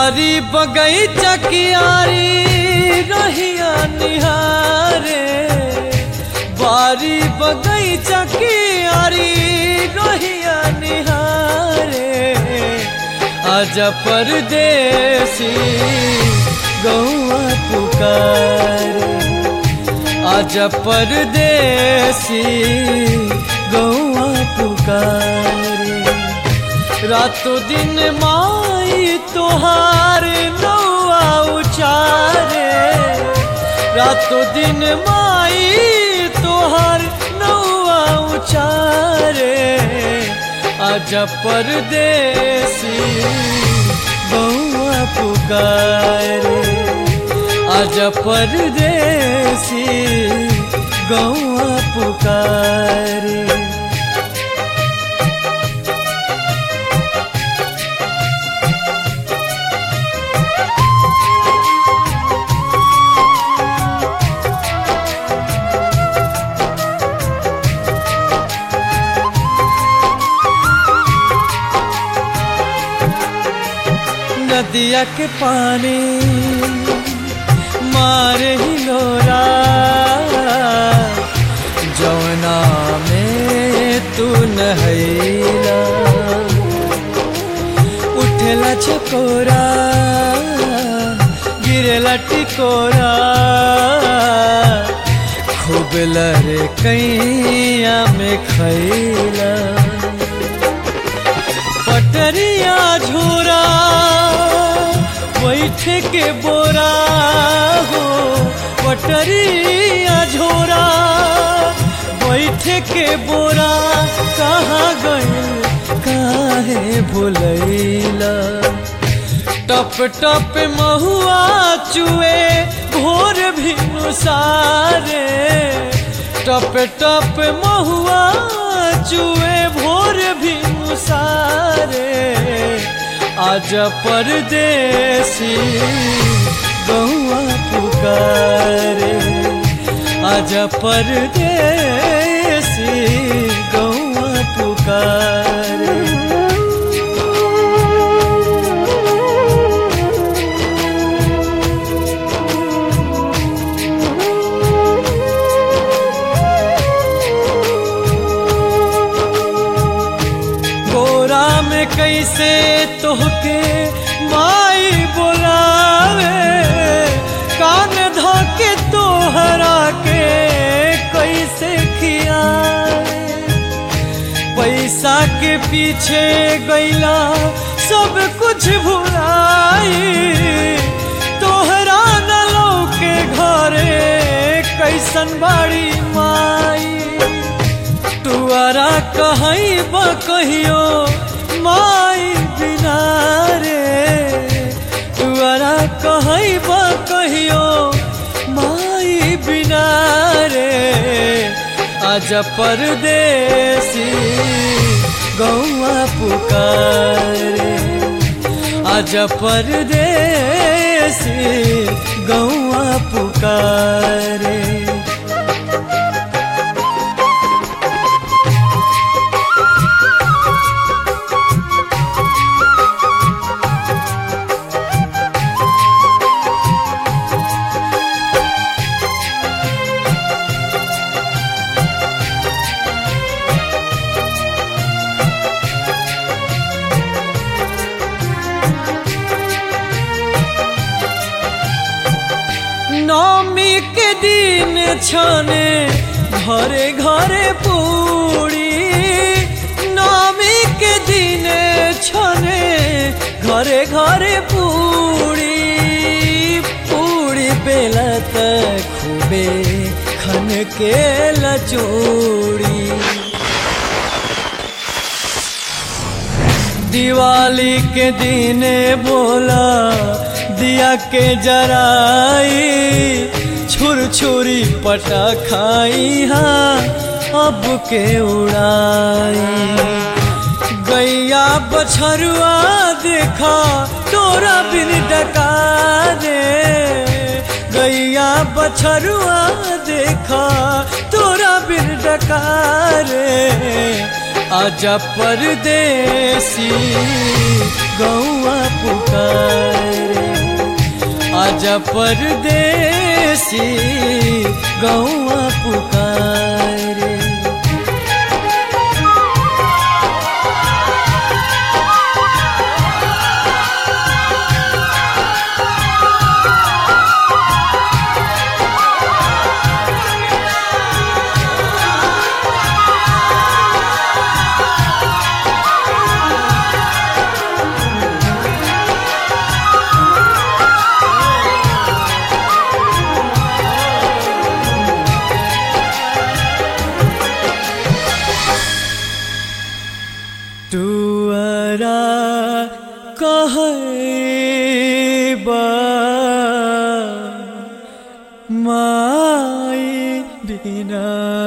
बारी बगैचा कियारी रहिया निहारे बारी बगैचा कियारी रहिया निहारे आज परदेसी गौआ पुकारे आज परदेसी गौआ पुकारे रातों दिन माई तोहार नौआ उचारे रातों दिन माई तोहार नौआ उचारे आज परदेसी गौआ पुकारे आज परदेसी गौआ पुकारे नदिया के पानी मारे ही लोरा जौना में तू नहैला उठेला चकोरा गिरेला टिकोरा खूब लरे कैया में खैला पटरिया झोरा बैठ के बोरा हो पटरिया झोरा बैठ के बोरा कहाँ गइल काहे भुलैला टप टप महुआ चुए भोर भी सारे टप टप महुआ चुए भोर भी सारे आज परदेसी गौआ पुकारे आज परदेसी गौआ पुकारे गोरा में कैसे तोहके माई बोलावे कान धोके तोहरा के कैसे खियावे पैसा के पीछे गैला सब कुछ भुलाई तोहरा न लौके घरे कैसन बाड़ी माई तुअरा कहीं कहियो माई बिना रे तुअरा कहीं कहियो माई बिना रे आज परदेसी गौआ पुकारे आज परदेसी गौआ पुकारे नौमी के दिन छने घरे घरे पूरी नौमी के दिन छने घरे घरे पूरी पूरी बेला तक खूबे खन के लचूड़ी दिवाली के दिन बोला दिया के जराई छुर छुरी पटा खाई हाँ अब के उड़ाई गैया बछरुआ देखा तोरा बिन डका दे गैया बछरुआ देखा तोरा बिन डका रे आजा परदेसी गौआ पुकारे आजा परदेसी गौआ पुकारे तुअरा कहबा माई बिना